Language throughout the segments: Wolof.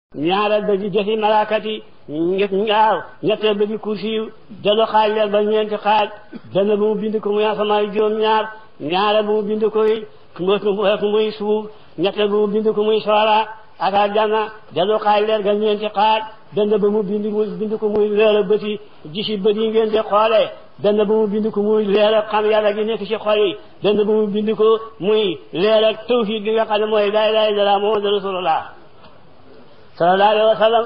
ñaareel ba di jëfi malaakati ñett ñaaw ñetteel ba di kursi delu xaaj leen ba ñeenti xaaj dana bu mu bind ko muy asamaan juróom-ñaar ñaareel bu mu bind ko muy suuf ñetteel bu mu bind ko muy soora ak aljanna delu xaaj leen ga ñeenti xaaj dana ba mu bind mu bind ko muy leer a bëti gisi bët yi ngeen di xoolee dana ba mu bind ko muy leer ak xam yàlla gi nekk ci xol yi dana ba mu bind ko muy leer ak tawhid gi nga xam ne mooy laa ilaaha illallaah muhammadu rasulullah sallallahu alayhi wa sallam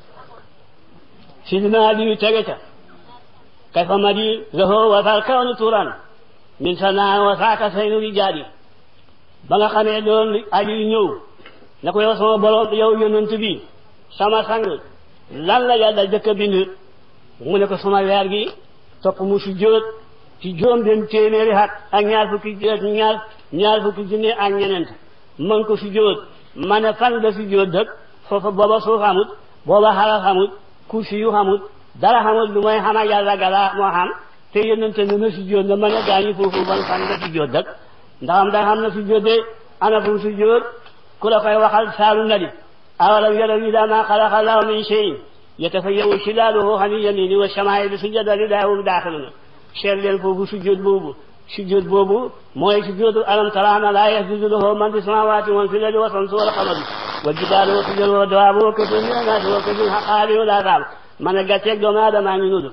sidina Aliyu tege ca kayfa madi lahu wa fal kawnu turan min sanaa wa saaka saynu rijaali ba nga xamee loolu Aliyu ñëw ne ko yow sama borom yow yonent bi sama sang lan la yàlla jëkk a bind mu ne ko sama weer gi topp mu si jóot ci juróom benn téeméeri at ak ñaar fukki ñaar ñaar fukki junne ak ñeneent man ko si jóot ma ne fan la si jóot dëkk foofa booba suuf xamut booba xala xamut kursi yu xamut dara xamut lu mooy xama yàlla gala moo xam te yonente ne na si jóot na mën a gaañu foofu ban fan la si jóot dëkk ndax am da xam na si jóot de ana fu si jóot ku la koy waxal saalu na di awalam yaraw ila ma xalaqa llaahu min shay'in yatafayyahu zilaaluhu anil yamiini wa shamaa'ili sujadan lillaahi wa hum daaxiluun seet leen foofu sujjóot boobu sujjóot boobu mooy sujjóotu alam tara anna llaaha yasjudu lahu man fi samaawaati wa man fil ardi wa shamsu wal qamaru wal jibaalu wa shijaru wa dawaabu wa kasiirun mina naasi wa kasiirun haqqa alayhi al-azaab man a gàcceeg doomu aadama ngi nudd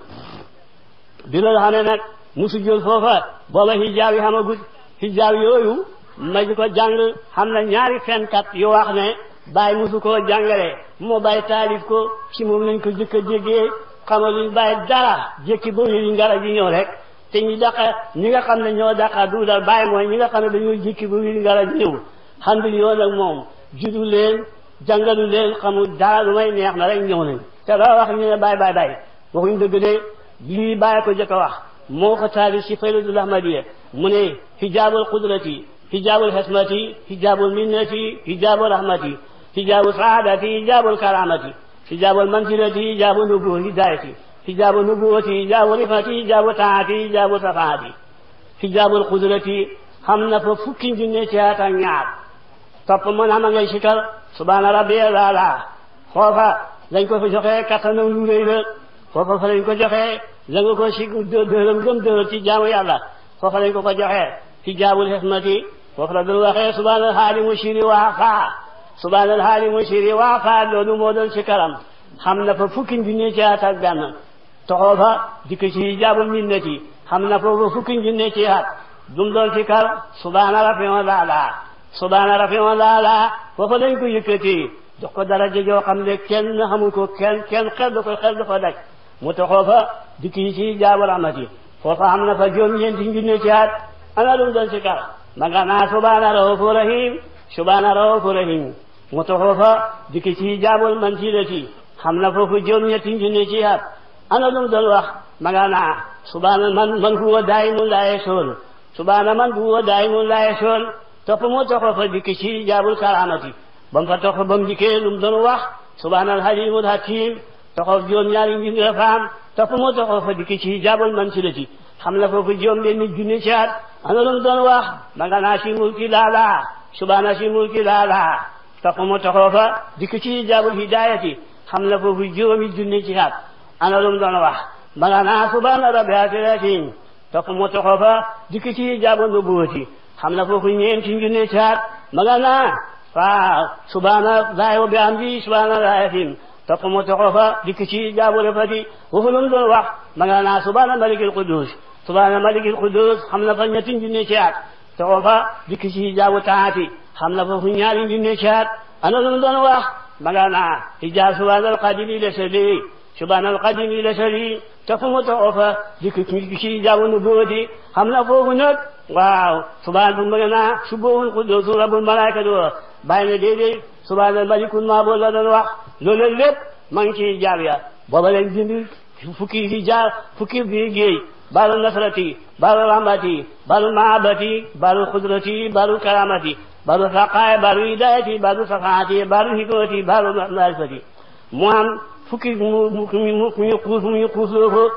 bi loolu xamee nag mu sujjóot foofa booba hijaab yi xamagut hijaab yooyu ma di ko jàng xam na ñaari fenkat yu wax ne bàyyi musu koo jàngale moo bàyyi taalif ko ci moom lañ ko jëkk a jéggee xamaluñ bàyyi dara jékki ba yi ngara ji ñëw rek te ñi daqa ñi nga xam ne ñoo daqa duudal bàyyi mooy ñi nga xam ne dañoo jékki ba yi ngara ji ñëw xandul yoon ak moom judu leen jàngalu leen xamul dara lu may neex na rek ñëw nañ te loo wax ñu ne bàyyi bàyyi bàyyi waxuñ dëgg de lii bàyyi ko jëkk a wax moo ko taalif ci faylatul ahmadiya mu ne hijaabul qudrati hijaabul xismati hijaabul minnati hijaabul rahmati hijaabu saadati hijaabul karaamati hijaabul manzilati hijaabu nubu hidayati hijaabu nubuwati hijaabu rifati hijaabu taati hijaabu safaati hijaabul qudrati xam na fa fukki junne ci at ak ñaar topp mën xam ngay sikar subhaana rabbiyal aala foofa lañ ko fa joxee kattanam lu rëy la foofa fa lañ ko joxee la nga ko si dërëm gëm dërëm ci jaamu yàlla foofa lañ ko ko joxee hijaabul xismati foofu la doon waxee subhaanal haali mushiri waa faa subhaanal haali mushiri waa faa loolu moo doon si karam xam na fa fukki junne ci at ak benn toxoo fa dikk ci hijaabul minnati xam na foofu fukki junne ci at dum doon si kar subhaana rafion laala subhaana rafion laala foofa lañ ko yëkkati jox ko daraja joo xam ne kenn xamul ko kenn kenn xel da ko xel da ko daj mu toxoo fa dikk ci hijaabul rahmati foofa xam na fa juróom-ñeenti junne ci at ana lu mu doon si kar ma nga naa subhaana rahuufu rahim subhaana rahuufu rahim mu taxoo fa dikk ci hijaabul manzilati xam na foofu juróom-ñetti junne ci at ana lu mu doon wax ma nga naa subhaana man man huwa daa'imun laa yazul subhaana man huwa daa'imun laa yazul topp mu taxoo fa dikk ci hijaabul karaamati ba mu fa toxoo ba mu dikkee lu mu doon wax subhaanal haliimul hakiim taxoo juróom-ñaari junne faam topp mu taxoo fa dikk ci hijaabul manzilati xam na foofu juróom benn junne ci at ana lu mu doon wax ma nga naa si mulki laala subhaana si mulki laala topp mu taxoo fa dikk ci hijaabul hidaayati xam na foofu juróomi junne ci at ana lu mu doon wax ma nga naa subhaana rabbil izzati topp mu taxoo fa dikk ci hijaabul nubuwati xam na foofu ñeenti junne ci at ma nga naa waaw subhaana laahi wa bihamdi subhaana laahi topp mu taxoo fa dikk ci hijaabul rafati foofu lu mu doon wax ma nga naa subhaana malikil quddus subhaana malikil quddus xam na fa ñetti junne ci at taxoo fa dikk ci hijaabu taati xam na fa fu ñaari junne ci at ana lu mu doon wax ma nga naa hijaab subhaanal qadimi la sali subhaanal qadimi la sali topp mu taxoo fa dikk ci hijaabu nubuwati xam na foofu nag waaw subhaan bu ma nga naa subuhun quddus rabbul malaikatu bàyyi na déedéet subhaanal malikul maabud la doon wax loolu lépp ma ngi ci hijaab ya booba lañ dindi fukki hijaab fukki bi géej baalu nasrati baalu rahmati baalu mahabati baalu qudrati baalu karamati baalu saqaaya baalu hidayati baalu safaati baalu hikmati baalu marifati mu am fukki mu mu mu ñu xuus mu ñu xuusloo ko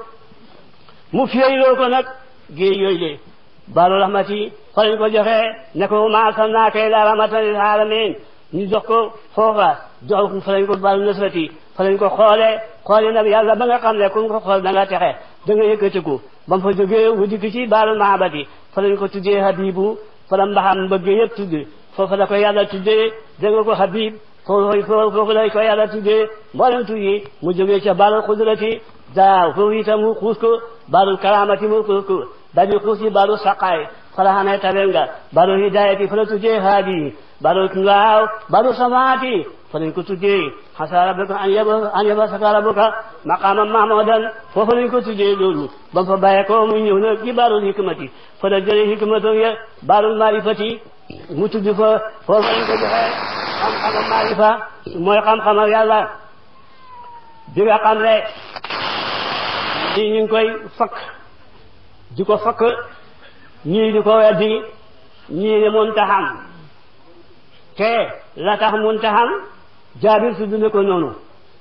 mu fiyeyloo ko nag géej yooyu le baalu rahmati fa lañ ko joxee ne ko ma arsalnaaka illaa rahmatan lil aalamiin ñu jox ko foofa jox fa lañ ko bal nasrati fa lañ ko xoolee xoolee nag yàlla ba nga xam ne ku ko xool da nga texe da nga yëkkatiku ba mu fa jógee wu dikk ci baalul mahabati fa lañ ko tuddee habibu fa la mbaxam bëgg yëpp tudd foofu la ko yàlla tuddee da nga ko habib foofu foofu la ko yàlla tuddee mboolem tur yi mu jógee ca baalul xudrati daaw foofu itam mu xuus ko baalul karamati mu xuus ko dañu xuus ci baalul saqaay fa la xamee tabel nga baalul hidayati fa la tuddee haadi baalul waaw baalul samaati fa lañ ko tuddee xasa rabbika an yaba an yaba saka rabbuka maqama mahmudan foofu lañ ko tuddee loolu ba mu fa bàyyee ko mu ñëw nag ci baalul hikmati fa la jëlee hikmatu ya baalul marifati mu tudd fa foofu lañ ko joxee xam-xamam marifa mooy xam-xamam yàlla bi nga xam ne ñii ñu ngi koy fakk di ko fakk ñii di ko weddi ñii di muntaxam te la tax muntaxam jaabir tudd na ko noonu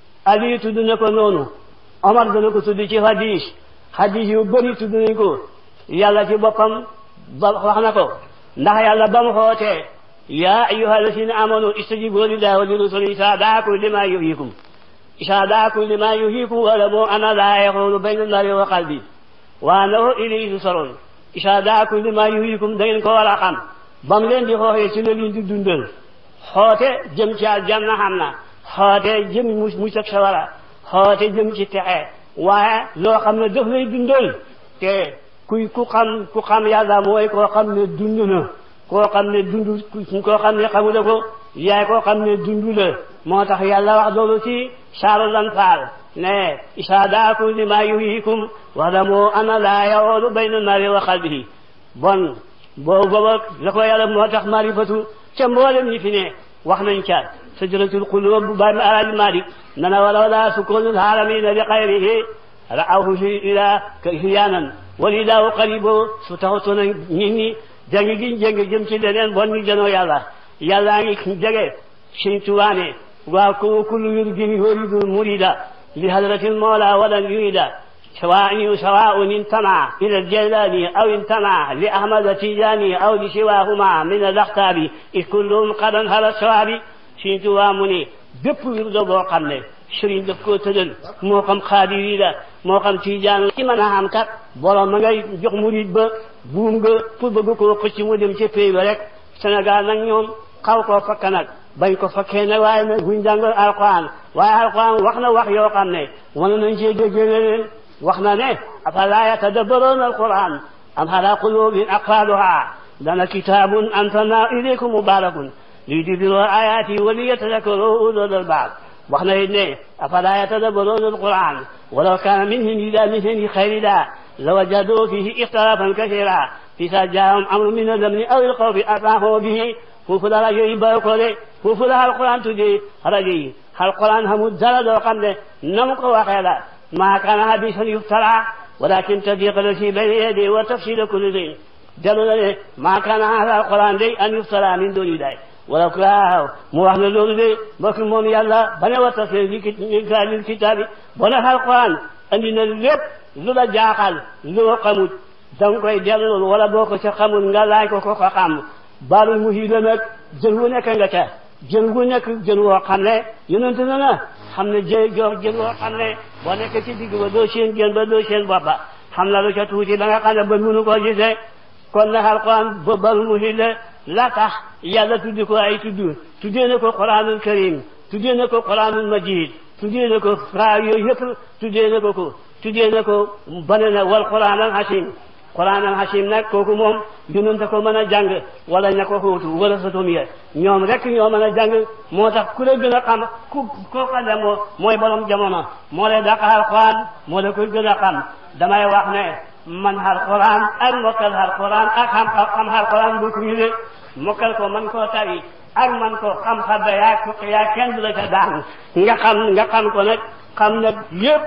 ali tudd na ko noonu omar dana ko tudd ci hadis hadis yu bëri tudd nañ ko yàlla ci boppam ba wax na ko ndax yàlla ba mu xootee yaa ayyuha alladina amanu istajibu lillahi wa li rasuli isa daakum lima yuhyikum isa daakum lima yuhyikum walamu ana laa yaxulu bayna nari wa qalbi wa annahu ilayhi tusarun isa daakum lima yuhyikum da ngeen ko war a xam ba mu leen di xooxee ci la leen di dundal xoote jëm ci aljanna xam na xoote jëm mu mucc ak sawara xoote jëm ci texe waaye loo xam ne daf lay dundal te kuy ku xam ku xam yàlla mooy koo xam ne dund na koo xam ne dund koo xam ne xamula ko yaay koo xam ne dund la moo tax yàlla wax loolu ci saaru lanfaal ne isa daakum lima yuhyikum wa'lamu anna laa yawoolu bayna nari wa qalbihi bon boobu booba la ko yàlla moo tax marifatu ca mboolem ñi fi ne wax nañ ca sajratul qulub bu bàyyi alaaji Malik nana wala wala sukunul haalamina bi xayrihi ra'awhu fi ila hiyaanan walilaahu qaribo su taxutoon nit ñi jàng gi jàng jëm ci leneen bon ñu jënoo yàlla yàllaa ngi jege Sëñ Tuubaa ne waa ku kullu yurgin yuridu murida li hadratil mawla walan yurida سواء سواء انتمى إلى الجيلاني أو انتمى لأحمد التيجاني أو لسواهما من الأخطاب إذ كلهم قد انهل الصواب Sëñ Tuubaa mu ne bépp wirdo boo xam ne sëriñ daf koo tëddal moo xam xaadiri la moo xam tiijaan ci mën a xam kat borom ma ngay jox murid ba buum nga pour bëgg koo xëcc mu dem ca pays ba rek Sénégal nag ñoom xaw koo fakk nag bañ ko fakkee nag waaye nag buñ jàngal alquran waaye alquran wax na wax yoo xam ne wana nañ cee déggee leneen wax na ne afala yatadabbaruuna alquran am ala qulubin aqfaluha lana kitabun anzalna ilaykum mubarakun liyudabbiru ayati wa liyatadakkaru ulul albab wax na it ne afala yatadabbaruuna alquran walaw kana min indi la min indi xayrillah lawajadu fihi ixtilafan kasira fisa jaahum amru min al-amni aw al-xawfi ataahu bihi foofu la rajo yi bàyyi ko de foofu la alquran tuddee rajo yi alquran xamul dara doo xam ne na mu ko waxee la maa kaana hadiisan yuftaraa walakin tasdiqa llazii bayna yadayhi wa tafsiila kulli shay'in dellu na ne maa kaana haazaa alquran day an yuftaraa min duuni llaahi wala waaw mu wax ne loolu de mbokk moom yàlla ba ne wa tafsiila lil kitaabi ba ne alquran andi na lépp lu la jaaxal loo xamut da nga koy delloo wala boo ko ca xamul nga laaj ko ko ko xam baalul mu hiila nag jën wu nekk nga ca jën wu nekk jën woo xam ne yonente na na xam ne jë jox jën woo xam ne boo nekk ci digg ba doo seen jën ba doo seen boppa xam na lu ca tuuti ba nga xam ne ba mënu koo gisee kon nag alquran ba baalul mu hiila la tax yàlla tuddi ko ay tudd tuddee na ko quranul karim tuddee na ko quranul majid tuddee na ko fra yooyu yëpp tuddee na ko ko tuddee na ko bane na wal quran al hasim quran al hasim nag kooku moom yonent ko mën a jàng wala ña ko xóotu wala sa doom ya ñoom rek ñoo mën a jàng moo tax ku la gën a xam ku koo xam ne moo mooy borom jamono moo lay dàq alquran moo la koy gën a xam damay wax ne man alquran ak mokkal alquran ak xam xam alquran bu ko de mokkal ko man koo tari ak man ko xam xadda yaa ko yaa kenn du la ca daan nga xam nga xam ko nag xam nag yëpp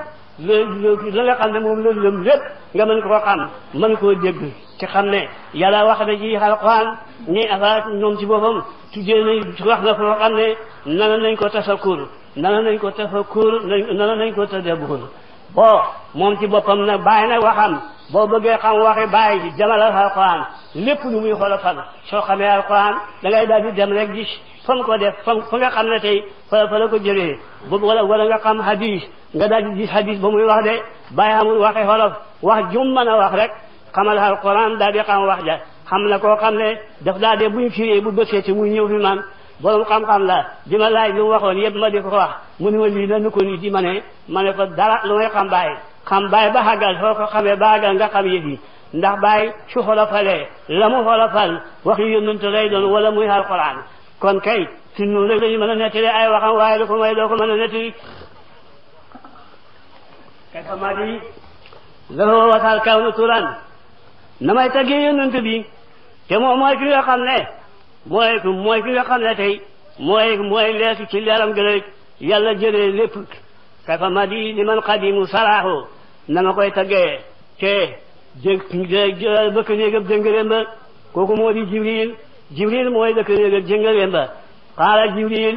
la nga xam ne moom la lëm lépp nga mën koo xam mën koo dégg ci xam ne yàlla wax na ci alquran ni afa ñoom ci boppam tuddee nañ wax na foo xam ne nana nañ ko tafakkur nana nañ ko tafakkur nana nañ ko tadabbur bon moom ci boppam nag bàyyi nag waxam boo bëggee xam waxi bàyyi ji demalal alquran lépp lu muy xolofal soo xamee alquran da ngay daal di dem rek gis fa mu ko def fa fa nga xam ne tey fa fa la ko jëlee bu wala wala nga xam hadis nga daal di gis hadis ba muy wax de bàyyi amul waxi xolof wax jum mën a wax rek xamal alquran daal di xam wax ja xam na koo xam ne daf daa dee buñ firee bu bësee ci muy ñëw fi man borom xam-xam la di ma laaj lu mu waxoon yëpp ma di ko wax mu ne ma lii lan ko nii di ma ne ma ne ko dara lu may xam bàyyi xam bàyyi ba xàggal soo ko xamee ba xàggal nga xam yëf yi ndax bàyyi su xolofalee la mu xolofal wax yu yónnante lay doon wala muy alquran kon kay si noonu rek lañu mën a nettali ay waxam waaye lu ko may doo ko mën a nettali kay fa ma di lafoo wasal kaw nu turan na may taggee yónnante bi te moom mooy ki nga xam ne mooy mooy ki nga xam ne tey mooy mooy leesu ci leeram gën yàlla jëlee lépp kay fa ma di li man xadimu saraaxu na ma koy taggee te jë bëkk néegab jëngëréem ba kooku moo di jibril jibril mooy bëkk néegab jëngëréem ba qaala jibril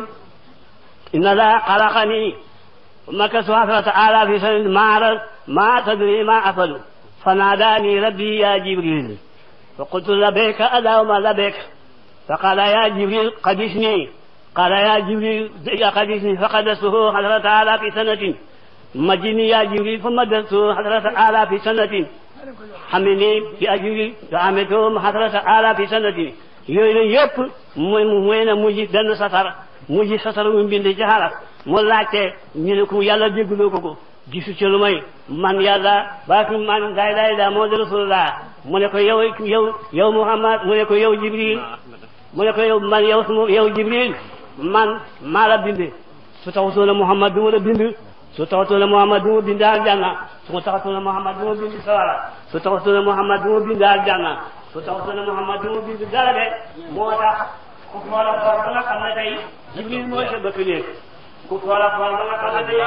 inna la xalaqani maka suhasrata ala fi sanat maara ma tadri ma afalu فناداني ربي يا جبريل فقلت لبيك اللهم لبيك فقال يا جبريل قدسني قال يا جبريل قدسني فقدسته حضرة آلاف سنة مجني يا جبريل فمددته حضرة آلاف سنة حملني يا جبريل فعملته حضرة آلاف سنة yooyu yëpp mooy mooy na mujj benn satar mujj satar mu bind ci xaraf mu laajte ñu ne ko yàlla déggloo ko ko gisu ci lu may man yàlla baatu man daay daay daa moo di rasulullah mu ne ko yow yow yow muhammad mu ne ko yow jibril mu ne ko yow man yow suma yow jibril man maa la bind su taxutoona muhammad du ma la bind su taxutoona muhammad du ma bind aljanna su taxutoona muhammad du ma bind sawara su taxutoona muhammad du ma bind aljanna su taxutoona muhammad du ma bind dara de moo tax ku foola foor ba nga xam ne tey jibril mooy sa bëkk néeg ku foola foor ba nga xam ne tey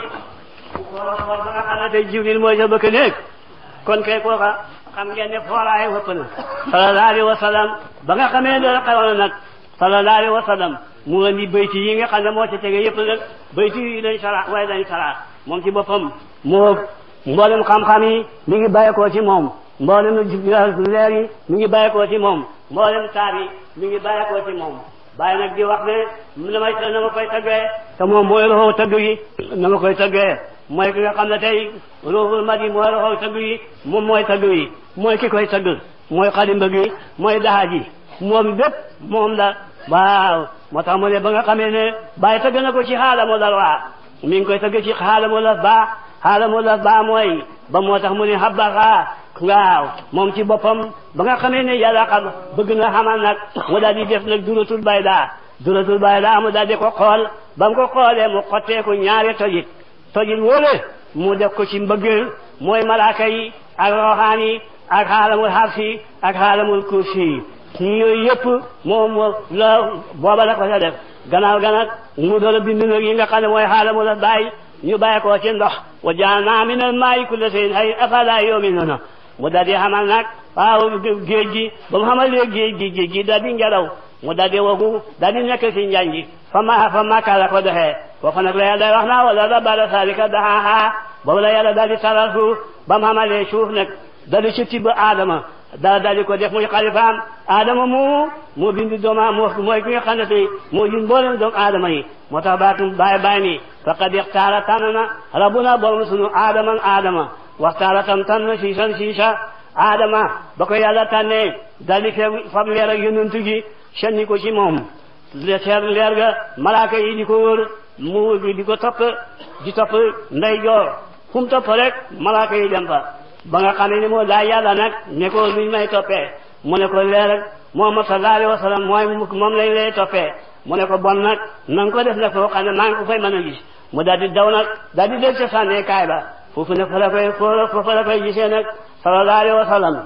ba nga xam ne tey jibril mooy sa bëkk néeg kon kay kooka xam ngeen ne foolaay wëpp na sallallahu alayhi wa sallam ba nga xamee ne xewoon nag sallallahu alayhi wa sallam mu indi bayti yi nga xam ne moo ci tege yëpp nag bayti yi lañ sara waaye lañ sara moom ci boppam moo mboolem xam-xam yi mi ngi bàyyeekoo ci moom mboolem leer yi mi ngi bàyyeekoo ci moom mboolem saar yi mi ngi bàyyeekoo ci moom bàyyi nag di wax ne na may na ma koy taggee te moom mooy roxoo tagg yi na ma koy taggee mooy ki nga xam ne tey ruuxul madi mooy roxoo tagg yi moom mooy tagg yi mooy ki koy tagg mooy xalimba gi mooy daxa ji moom bépp moom la waaw moo tax mu ne ba nga xamee ne bàyyi tagg na ko ci xaala mu dal waa mi ngi koy tagg ci xaala mu laf baa xaala mu laf baa mooy ba moo tax mu ne habbaxaa waaw moom ci boppam ba nga xamee ne yàlla xam bëgg na xamal nag mu daal di def nag duratul bayda duratul bayda mu daal di ko xool ba mu ko xoolee mu xotteeku ñaari tojit tojit wóole mu def ko ci mbëggeel mooy malaaka yi ak roxaan yi ak xaalamul xarsi ak xaalamul kursi yi yooyu yëpp moom la booba la ko sa def gannaaw ga nag mu doon bind nag yi nga xam ne mooy xaalamul bàyyi ñu bàyyi ko ci ndox wa jaalnaa min al maa'i kulla shay'in hayy afalaa yu'minuuna mu daal di xamal nag waaw géej gi ba mu xamalee géej gi géej gi daal di ngelaw mu daal di wagu daal di nekk ci njaañ gi fa ma fa maka la ko doxee foofu nag la yàlla wax naa wala la bada salika daxaaxaa boobu la yàlla daal di taral suuf ba mu xamalee suuf nag daal di ci tibb aadama daal daal di ko def muy xalifaam aadama moomu moo bindi dooma moo mooy ki nga xam ne tey moo jun mboolem doomu aadama yi moo tax baatum bàyyi bàyyi ni faqad ixtaara tànn na rabbuna borom sunu aadaman aadama waxtaara tam tànn siisan siisa aadama ba ko yàlla tànnee daal di fee fab leer ak yonent gi senni ko ci moom seer leer ga malaaka yi di ko wër mu di ko topp di topp ndey joor fu mu topp rek malaaka yi dem fa ba nga xam ne moo daa yàlla nag ne ko luñ may toppee mu ne ko leer ak Muhammad sallallahu alayhi wa sallam mooy moom lañ lay toppee mu ne ko bon nag na nga ko def nag foo xam ne maa ngi ko fay mën a gis mu daal di daw nag daal di del ca sànnee kaay ba foofu ne fa la koy foofu la koy gisee nag sallallahu alayhi wa sallam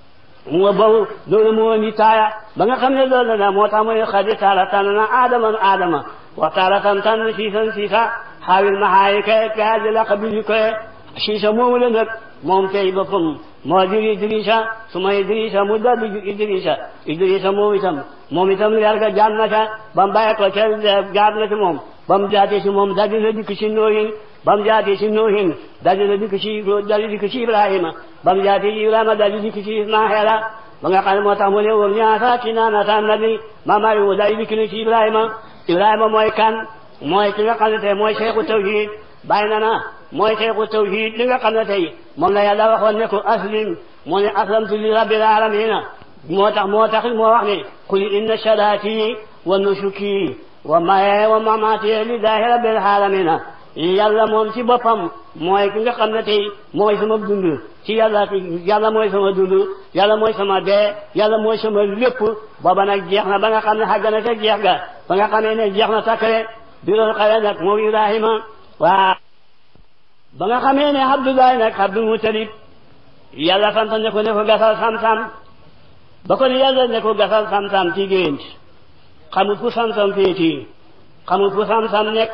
mu boobu loolu moo ni taaya ba nga xam ne loolu la moo tax muy xadi taala tànn na aadama aadama wa taala tam tànn siisan siisa xaawil maxaayi kay kay di la xabili koy siisa moomu la nag moom tey boppam moo jur Idrissa su ma Idrissa mu daldi jur Idrissa Idrissa moom itam moom itam leer ga jaar na ca ba mu bàyyi ko ca jaar na ci moom ba mu jaatee ci moom daldi na dikk ci nooyin ba mu jaatee ci nuuhin daldi la dikk ci daldi dikk ci ibrahima ba mu jaatee ci ibrahima daldi dikk ci ismaila ba nga xam ne moo tax mu ne woon ñaata ci naanata nabi maamaari wu daldi dikk ni ci ibrahima ibrahima mooy kan mooy ki nga xam ne tey mooy seexu tawhid bàyyi na na mooy seexu tawhid li nga xam ne tey moom la yàlla waxoon ne ko aslim mu ne aslamtu li rabbil alamina moo tax moo tax moo wax ne qul inna salaati wa nusuki wa maye wa mamaati lillahi rabbil alamina yàlla moom ci boppam mooy ki nga xam ne tey mooy sama dund ci yàlla yàlla mooy sama dund yàlla mooy sama dee yàlla mooy sama lépp booba nag jeex na ba nga xam ne xàgg na ca jeex ga ba nga xamee ne jeex na takkale bi loolu xawee nag moom Ibrahima waa ba nga xamee ne Abdoulaye nag Abdul Mutalib yàlla sant ne ko ne ko gasal sam-sam ba ko ne yàlla ne ko gasal sam-sam ci gént xamut fu sam-sam féeti xamut fu sam-sam nekk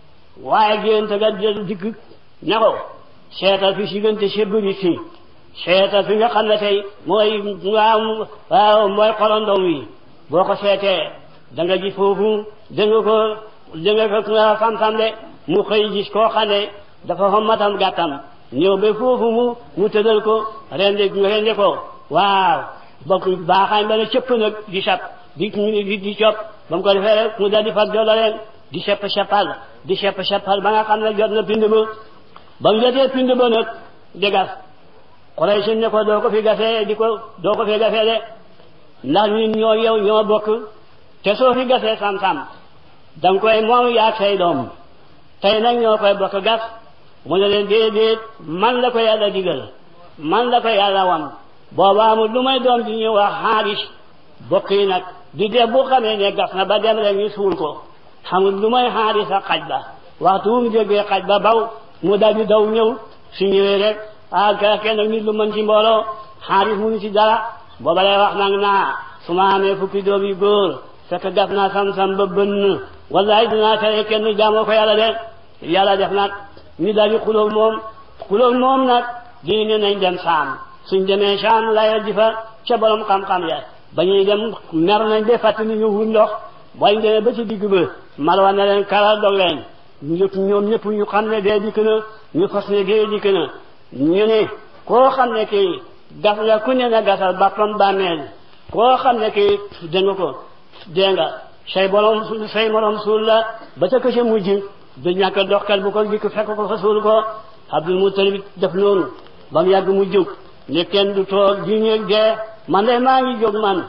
waaye gént ga dikk ne ko seetal fi si gënte sebri si seetal fi nga xam ne tey mooy waaw waaw mooy xolondom wi boo ko seetee da nga gis foofu da nga ko da nga ko sam-sam de mu xëy gis koo xam ne dafa xommatam gàttam ñëw ba foofu mu mu tëddal ko rendi rendi ko waaw bokk baaxaañ ba ne cëpp nag di sap di di di cop ba mu ko defee rek mu dal di fag joola leen di sepp seppal di sepp seppal ba nga xam ne jot na pind ba ba mu jotee pind ba nag di gas Quraysh ne ko doo ko fi gasee di ko doo ko fi gasee de ndax ñun ñoo yow ñoo bokk te soo fi gasee sam-sam danga koy moom yaag say doom tey nag ñoo koy bokk gas mu ne leen déedéet man la ko yàlla digal man la ko yàlla wan booba amul lu may doom di ñuy wax xaalis bokk yi nag di def bu xamee ne gas na ba dem rek ñu suul ko xamul lu may xaalis ak xaj ba waxtu wu mu jógee xaj ba baw mu dal di daw ñëw su ñëwee rek ah kenn nit lu mën ci mbooloo xaalis mu ngi ci dara booba lay wax nag naa su ma amee fukki doom yu góor fekk gas naa sam-sam ba bënn wallahi dinaa tere kenn jaamoo ko yàlla de yàlla def nag ñu daal di xulóog moom xulóog moom nag di ne nañ dem saam suñ demee saam layal ji fa ca borom xam-xam ya ba ñuy dem mer nañ de fàttali ni ñu wut ndox bañ demee ba ci digg ba marwa ne leen karal dog leen ñu ñoom ñëpp ñu xam ne dee dikk na ñu fas ne dee dikk na ñu ne koo xam ne kii gas nga ku ne na gasal bappam bàmmeel koo xam ne kii dégg nga ko dégg nga say borom say morom suul la ba ca këse mujj du ñàkk doxkat bu ko dikk fekk ko fa suul ko Abdul Mutalib def noonu ba mu yàgg mu jóg ne kenn du toog di ñeeg dee man de maa ngi jóg man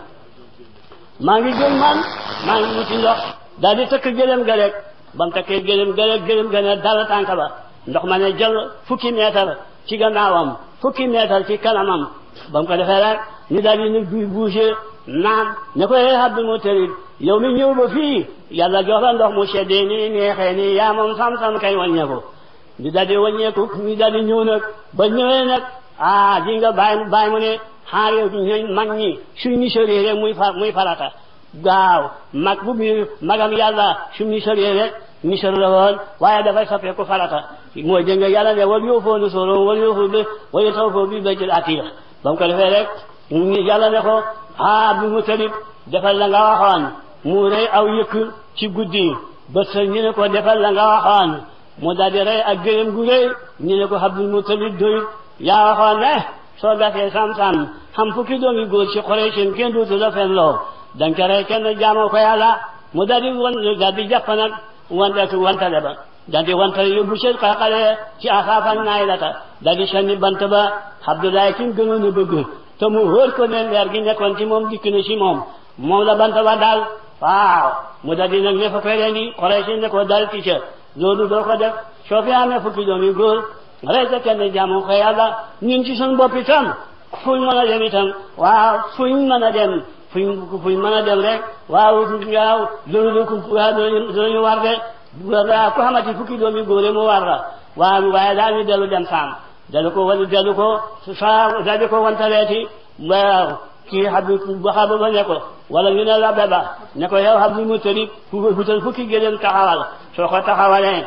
maa ngi jóg man maa ngi wuti ndox daal di tëkk gëlëm ga rek ba mu tëkkee gëlëm ga rek gëlëm ga ne dal tànk ba ndox ma ne jël fukki meetar ci gannaawam fukki meetar ci kanamam ba mu ko defee rek ñu daal di nag buy bouger naan ne ko eh Abdul Mutalib yow mi ñëw ba fii yàlla jox la ndox mu seddee nii neexee nii yaa moom sam-sam kay wàññeeku ñu daal di wàññeeku ñu daal di ñëw nag ba ñëwee nag ah di nga bàyyi bàyyi mu ne xaare ñooñ mag ñi suñ ni sëree rek muy fa muy farata gaaw mag bu bi magam yàlla suñ ni sëree rek ni sër la woon waaye dafay soppeeku farata mooy dégg nga yàlla ne wal yoo foo nu soro wal yoo foo bi wala taw foo bi baytil atiq ba mu ko defee rek yàlla ne ko ah Abdul Mutalib defal la nga waxoon mu rey aw yëkk ci guddi ba sa ñu ne ko defal la nga waxoon mu daal di rey ak gëlëm gu rëy ñu ne ko Abdul Mutalib doyut yaa waxoon ne soo gasee sam-sam xam fukki doomi góor ci Quraysh kenn dootu la fen loo danga ca rey kenn jaamoo ko yàlla mu daal di wan daal di jàpp nag wante wantale ba daal di wantale yóbbu ci xale ci asaafan naay lata daal di sànni bant ba Abdoulaye ki mu gënoon a bëgg te mu wóor ko ne leer gi nekkoon ci moom dikk na ci moom moom la bant ba daal waaw mu daal di nag ne fa koy rendi Quraysh ne ko dal ci ca loolu doo ko def soo fi amee fukki doomi góor rey sa kenn jaamu ko yàlla ñun ci suñ bopp itam fuñ mën a dem itam waaw fuñ mën a dem fuñ fuñ mën a dem rek waaw waaw loolu dooñu war de ku xamati fukki doomi góor mu war la waaw waaye daal ñu dellu dem saam dellu ko wala dellu ko saa daldi ko wantaleeti waaw kii xabdu bu xabu ba ne ko wala ñu ne la beba ne ko yow Abdul Mutalib fu futal fukki gëléem taxawal soo ko taxawalee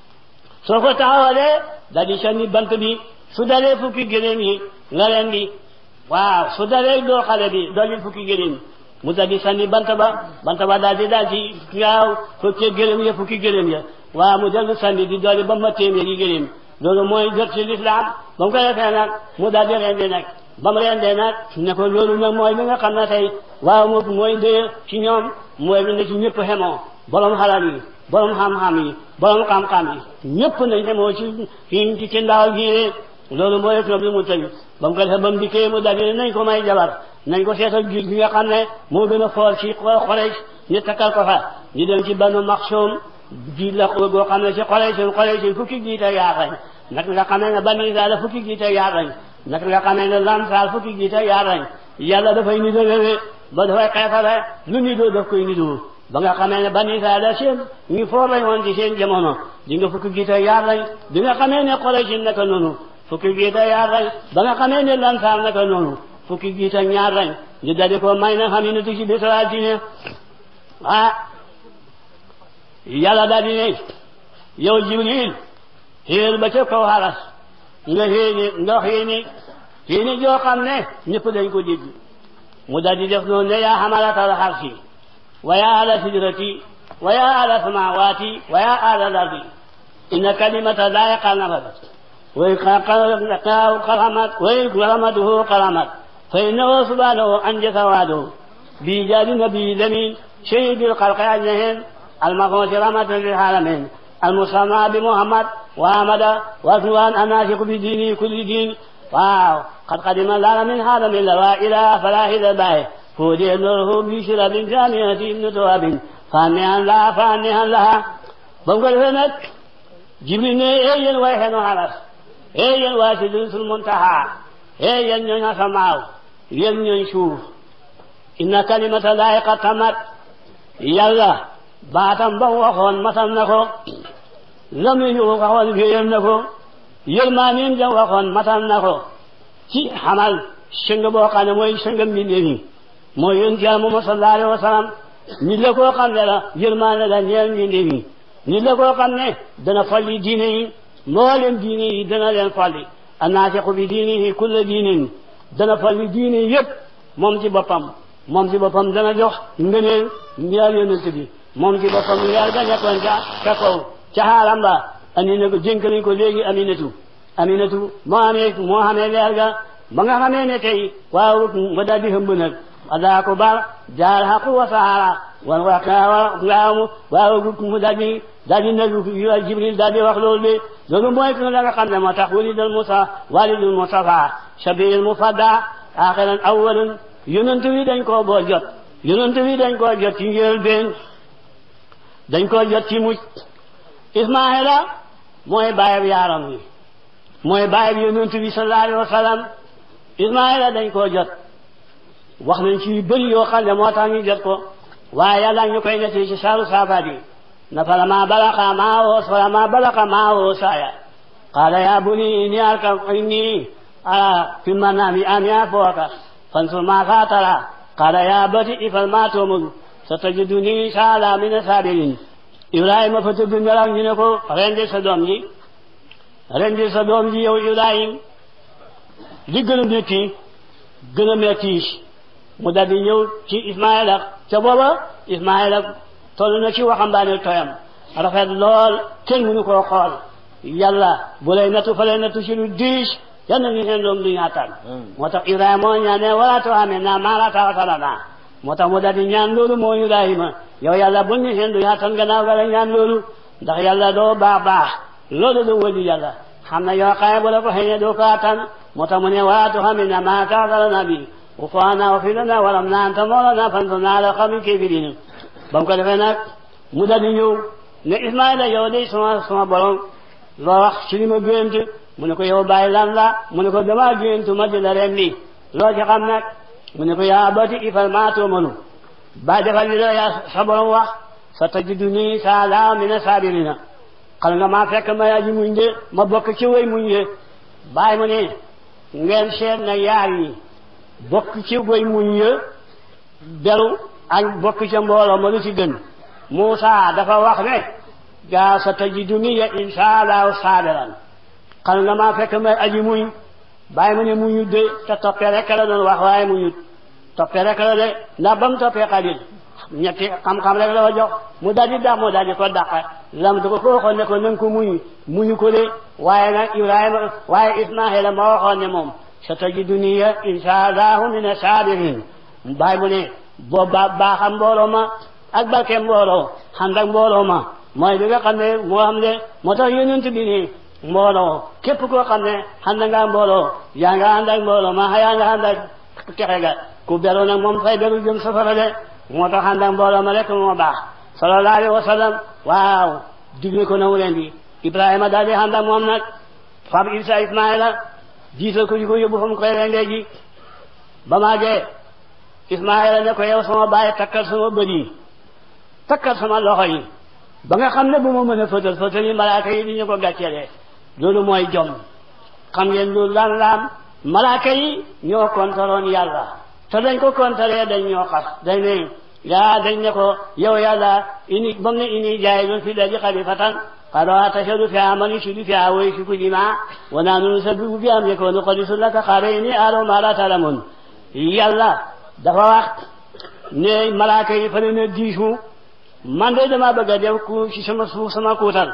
soo ko taxawalee daal di sànni bant bi su dalee fukki gëléem yi nga leen di waaw su dalee doo xale bi dolli fukki gëléem mu daal di sànni bant ba bant ba daal di daal ci waaw fekkee gëléem ya fukki gëléem ya waa mu dellu sandi di dolli ba ma téeméeri gëléem loolu mooy jot ci lislaam ba mu ko defee nag mu daal di rendi nag ba mu rendee nag ne ko loolu nag mooy li nga xam ne tey waaw mo mooy ndee ci ñoom mooy lu ne ci ñëpp xemoo borom xalal yi borom xam-xam yi borom xam-xam yi ñëpp nañ xemoo ci ci ci ndaaw gi loolu mooy toog li mu tëj ba mu ko defee ba mu dikkee mu daal di nañ ko may jabar nañ ko seetal giir gi nga xam ne moo gën a foor ci xolej ñu takkal ko fa ñu dem ci banu maxsoom ji la goo xam ne ci xolej seen xolej seen fukki jiite yaar lañ nag nga xamee ne bani Israel la fukki jiite yaar lañ nag nga xamee ne lamsaal fukki jiite yaar lañ yàlla dafay nidoo wéwee ba dafay xeetale lu nidoo daf koy nidoo ba nga xamee ne bani Israel la seen ñu foor lañ woon ci seen jamono di nga fukki jiite yaar lañ di nga xamee ne xolej si naka noonu fukki jiite yaar lañ ba nga xamee ne lamsaal naka noonu fukki jiite ñaar lañ ñu daldi ko may na xam ne tu ci bisalaal diine ah yàlla daal di ne yow jibril xéer ba ca kaw xaras nga xéeni nga xéeni xéeni joo xam ne ñëpp dañ ko dégg mu daal di def noonu ne yaa xamalatal xarsi wa yaa ala sidrati wa yaa ala samawaati wa yaa ala lardi inna kalimata laa yaqanabat way qalamat way qalamatuhu qalamat fa innahu subhanahu anjasa waadahu bi jaadi nabi lamin شهيد الخلق أجمعين المبعوث رحمة للعالمين المسمى بمحمد وأحمد وأسوان الناسك بدينه كل دين واو قد قدم العالمين هذا من لا إله فلا إله باهي فودي نوره بشرب جامعة ابن تواب فانيها لها فانيها لها بمقل فنك جبريل ايين ويحن حرس ايين واسدين في المنتهى ايين ينها سماو ين ينشوف إن كلمة الله قد تمت yàlla baatam ba waxoon matal na ko lam yu waxoon wéyal na ko yërmaaneem ja waxoon matal na ko ci xamal sëng boo xam ne mooy sëng mbindeef yi mooy yonent yàlla Muhammad sallallahu alayhi wa sallam nit la koo xam ne la yërmaane la ñeel mbindeef yi nit la koo xam ne dana folli diine yi mboolem diine yi dana leen folli annaasiqu bi diinihi kulla diinin dana folli diine yëpp moom ci boppam moom ci boppam dana jox ngëneel ñaar yonent bi moom ci boppam ñaar ga nekkoon ca ca kaw ca xaaram ba andi na ko dénk nañ ko léegi aminatu aminatu moo amee moo xamee leer ga ba nga xamee ne tey waaw ba daal di hëmb nag adaa ko bar jaar xaqu wa saara wan wa ngaamu waaw mu daal di daal di nag jibril daal di wax loolu de loolu mooy ki la nga xam ne moo tax walidal musa walidul mustafa shabiil mufadda axiran awalun yonent wi dañ koo boo jot yonent wi dañ koo jot ci njëlbéen dañ koo jot ci mucc ismaila mooy bàyyab yaaram wi mooy bàyyab yonent bi sallallahu alayhi wa sallam ismaila dañ koo jot wax nañ ci yu bëri yoo xam ne moo tax ñu jot ko waaye yàlla ñu koy netti ci saaru saafaat yi na falama balaqa maawo falama balaqa maawo saaya qaala ya buni inni arka inni ara fi manami an yaafoaka فانظر ماذا ترى قال يا بني افعل ما تؤمر ستجدني ان شاء الله من الصابرين Ibrahima fa tëdd nelaw ñu ne ko rendi sa doom ji rendi sa doom ji yow Ibrahim li gën a métti gën a métti mu daldi ñëw ci Ismaïla ca booba Ismaïla toll na ci waxambaane tooyam rafet lool kenn mënu koo xool yàlla bu lay nattu fa lay nattu ci lu diis yal na ñu seen doom du ñaataan moo tax Ibrahima moo ñaane wala too amee naa maa la taxatala naa moo tax mu daldi ñaan loolu moo Ibrahima yow yàlla bu ñu seen du ñaataan gannaaw ga la ñaan loolu ndax yàlla doo baax baax loolu du wëli yàlla xam na yoo xaye bu la ko xëy doo ko attan moo tax mu ne wala too amee naa maa taxatala naa bi وفانا وفي لنا ولمنا أنت مولانا فانصرنا على القوم الكافرين بام ko defee nag mu daal di ñëw ne Ismaïla yow de sama sama borom loo wax ci li ma gént mu ne ko yow bàyyi lan la mu ne ko damaa gént ma di la rendi loo ci xam nag mu ne ko yaa abati ifal maa tu'maru bàyyi defal li la yaa sa borom wax sa tajiduni saa laa mina saabirina xal nga maa fekk ma yaa ji muñ de ma bokk ci way muñ de bàyyi mu ne ngeen seet na yaar yi bokk ci way muñ ya beru ak bokk ca mbooloo ma lu ci gën Muusa dafa wax ne gaa sa tajiduni ya insha allahu saabiran xam nga maa fekk may aji muñ bàyyi ma ne muñut de te toppee rek la doon wax waaye muñut toppee rek la de ndax ba mu toppee xalil ñetti xam-xam rek la wa jox mu daal di dàq mu daal di ko dàq lam du ko ko waxoon ne ko nanga ko muñ muñu ko de waaye nag Ibrahima waaye Ismaila ma waxoon ne moom sa tajiduni insha allahu min asabirin bàyyi mu ne boo ba baaxam mbooloo ma ak barke mbooloo xam ak mbooloo ma mooy bi nga xam ne moo xam ne moo tax yonent bi nii mbooloo képp koo xam ne xam nga mbooloo yaa nga ànd ak mbooloo ma yaa nga ànd ak texe ga ku beru nag moom fay beru jëm safara de moo tax ànd ak mbooloo ma rek moo baax sallallahu alayhi wa sallam waaw digle ko na leen di Ibrahima daal di ànd ak moom nag fab Isa Ismaila jiital ko di ko yóbbu fa mu koy rendee ji ba maagee Ismaila ne ko yow sama bàyyi takkal sama bët yi takkal sama loxo yi ba nga xam ne bu ma mën a fëtal fëtal yi malaaka yi di ñu ko gàccelee loolu mooy jom xam ngeen loolu daan laam malaaka yi ñoo kontaloon yàlla te dañ ko kontalee dañ ñoo xas dañ ne yaa dañ ne ko yow yàlla ini ba mu ne ini jaay doon fi daji xalifatan قالوا أتشهد فيها من يشهد فيها ويشرك دماء ونحن نسبح بأمرك ونقدس لك قال إني أعلم ما لا تعلمون yàlla dafa wax ne malaaka yi fa ne ne diisu man de dama bëgg a def ku ci sama suuf sama kuutal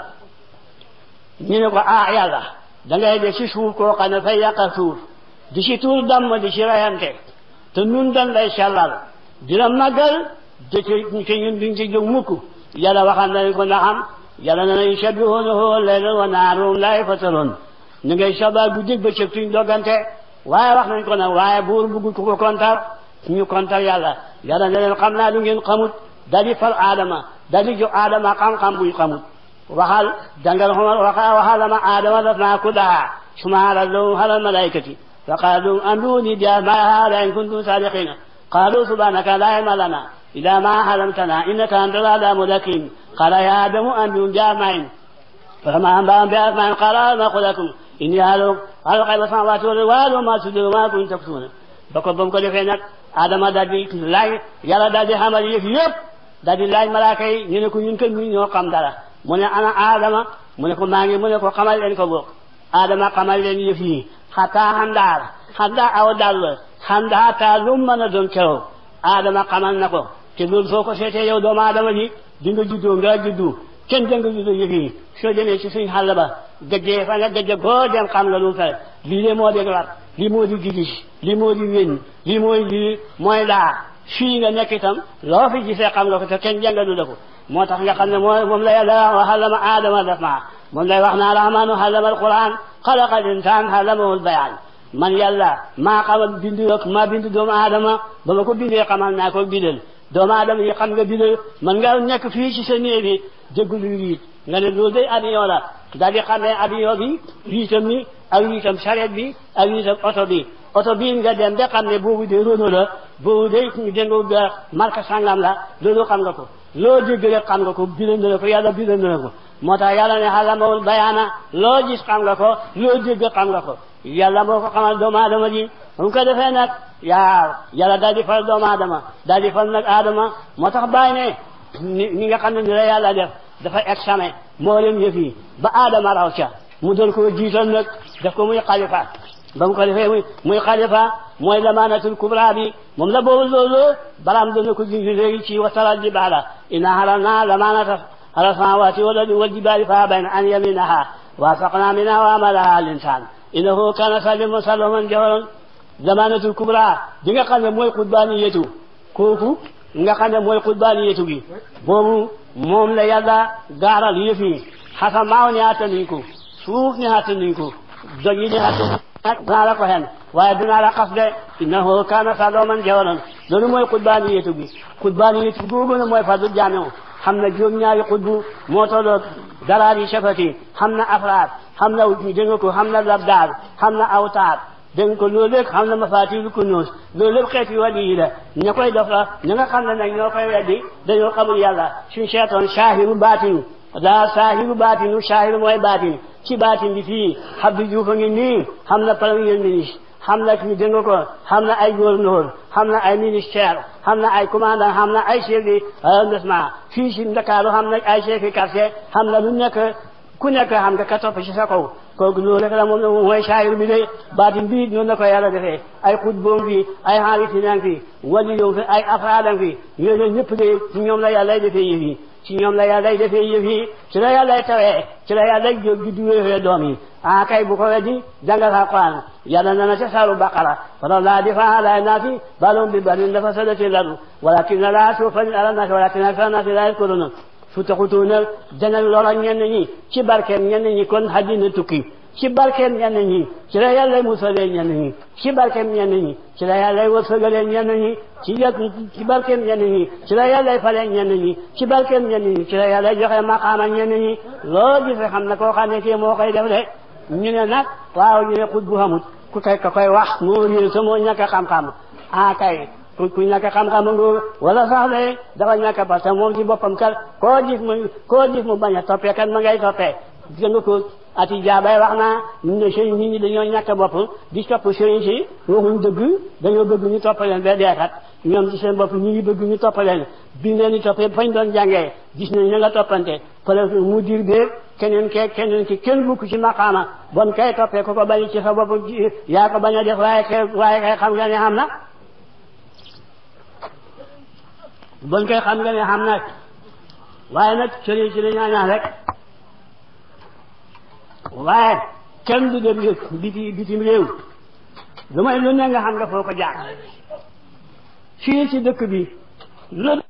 ñu ne ko ah yàlla da ngay def ci suuf koo xam ne fay yàqal suuf di ci tuur damm di ci rayante te nun dañ lay sellal dina màggal de ci ñun duñ ci jóg mukk yàlla waxal nañ ko ndaxam yàlla na nañ sabbihuunahu laylan wa nahaaran laa yaftaruun ñu ngay sabaa guddi bëccëg tuñ dogante waaye wax nañ ko nag waaye buur bugg ku ko kontar ñu kontar yàlla yàlla ne leen xam naa lu ngeen xamut daal di fal aadama daal di jox aadama xam-xam buy xamut waxal dangal xomar waxa waxal ma aadama daf naa ku daa suma halal lahum halal malaikati fa qaalu anbi'uunii bi asmaa'i haa'ulaa'i in kuntum saadiqiina qaaluu subhaanaka laa ilma lanaa illaa maa 'allamtanaa innaka antal 'aliimul hakiim qaala yaa aadamu anbi'hum bi asmaa'ihim فلما أنبأهم بأسمائهم قال ما أقول لكم إني أعلم غيب السماوات والأرض وأعلم ما تبدون وما كنتم تكتمون ba ko ba mu ko defee nag Adama daal di laaj yàlla daal di xamal yëf yëpp daal di laaj malaaka yi ñu ne ko ñun kër ñu ñoo xam dara mu ne ana Adama mu ne ko maa ngi mu ne ko xamal leen ko bokk Adama xamal leen yëf yi xataa xandaar xandaa aw dal xandaa taa lu mën a doon keroog Adama xamal na ko te loolu soo ko seetee yow doomu Adama ji di nga juddoo nga juddu kenn jëng juddu yëf yi soo demee ci suñ xàll ba gëjjee fa nga gëjje goo dem xam nga lu fere lii de moo di lar lii moo di gidis lii moo di wéñ lii mooy lii mooy laa fii nga nekk itam loo fi gisee xam nga ko te kenn jàngalu la ko moo tax nga xam ne moo moom la yàlla wax xalama aadama daf maa moom lay wax naa rahmaanu xalama alquran xalaqa al insaan xalamahul bayaan man yàlla maa xamal bind ak maa bind doomu aadama ba ma ko bindee xamal naa ko bindal doomu aadama yi xam nga bindal man nga nekk fii ci sa néeg bi déglu riit nga ne loolu day avion la daal di xamee avion bi riitam ni ak riitam charrette bi ak riitam oto bi oto bii nga dem ba xam ne boobu de Renault la boobu de dégg nga marque sangam la loolu xam nga ko loo dégg rek xam nga ko bind na ko yàlla bind na ko moo tax yàlla ne xalamawul bayaana loo gis xam nga ko loo dégg xam nga ko yàlla moo ko xamal doomu aadama ji mu ko defee nag yaa yàlla daal di fal doomu aadama daal di fal nag aadama moo tax bàyyi ne ni ni nga xam ne ni la yàlla def dafa examen moo leen yëf yi ba aadama raw ca mu doon ko jiital nag def ko muy xalifa ba mu ko defee muy muy xalifa mooy lamaanatul kubra bi moom la boobu loolu baraam doon na ko junj léegi ci wasaral jibaala inna halalna lamaanata ala samawati wal ardi wal jibaali fa abayna an yaminaha wa asaqna minha wa amalaha al insan innahu kana saliman saluman jawaron lamaanatul kubra di nga xam ne mooy xutbaani yetu kooku nga xam ne mooy xutbaani yetu gi boobu moom la yàlla gaaral yëf yi xasamaaw ni attanuñ ko suuf ni attanuñ ko doj yi ni attanuñ ko dinaa la ko xen waaye dinaa la xas de innahu kaana saluman jawaran loolu mooy xutbaani yetu gi xutbaani yetu googu ne mooy fadlu jaamiu xam na juróom-ñaari xutbu moo tolloo daraar yi shafati xam na afraad xam na dégg nga ko xam na labdaar xam na awtaar dégg nga ko loolu lépp xam na mafaatiiru kunuus loolu lépp xeeti wàllu yi la ña koy def la ña nga xam ne nag ñoo koy weddi dañoo xamul yàlla suñ seetoon saahiru baatinu daa saahiru baatinu saahiru mooy baatin ci baatin bi fii Abdou Diouf a ngi nii xam na premier ministre xam na dégg nga ko xam na ay gouverneur xam na ay ministère xam na ay commandant xam na ay chef de arrondissement fii si Ndakaaru xam na ay chef de quartier xam na lu nekk ku nekk xam nga ka topp ci sa kaw kooku loolu rek la moom la mooy saayir bi de baatin bi noonu la ko yàlla defee ay xutboom fi ay xaalitinaan fi wali yow fi ay afraadam fi yooyu ñëpp de ci ñoom la yàlla defee yëf yi ci ñoom la yàlla defee yëf yi ci la yàlla tawee ci la yàlla jóg di duwee doom yi ah kay bu ko weddi jàngal Alquran yàlla na na ca saaru baqara fala laa difaa ala naasi balum bi banin dafa sadati ladu walakin laa suufani ala naasi walakin akthara naasi laa yashkuruun su taxutuuna dana loro ñenn ñi ci barkeem ñenn ñi kon àddina tukki ci barkeem ñenn ñi ci la yàlla musalee ñenn ñi ci barkeem ñenn ñi ci la yàlla wërsëgalee ñenn ñi ci yàgg ci barkeem ñenn ñi ci la yàlla falee ñenn ñi ci barkeem ñenn ñi ci la yàlla joxe maqaama ñenn ñi loo gisee xam na koo xam ne kii moo koy def de ñu ne nag waaw ñu ne xut bu xamut ku kay ka koy wax moo réer sa moo ñàkk xam-xam ah kay ku ku ñàkk xam-xam nga wala sax de dafa ñàkk parce que moom ci boppam kat koo gis mu koo gis mu bañ a toppee kat ma ngay toppee gis nga ko ati jaabay wax naa ñu ne sëriñ nit ñi dañoo ñàkk bopp di topp sëriñ si waxuñ dëgg dañoo bëgg ñu topp leen ba deekat ñoom ci seen bopp ñu ngi bëgg ñu topp leen bi leen di toppee fañ doon jàngee gis nañ ña nga toppante peut mu dir beeg keneen ke keneen ki kenn bukk ci maqaama bon kay toppee ko ko bañ ci sa bopp yaa ko bañ a def waaye kay waaye kay xam nga ne xam na bon kay xam nga ne xam na waaye nag sëriñ si dañaa ñaan rek waaye kenn du dem biti bitim réew lu may lu ne nga xam nga foo ko jaar fii ci dëkk bi lu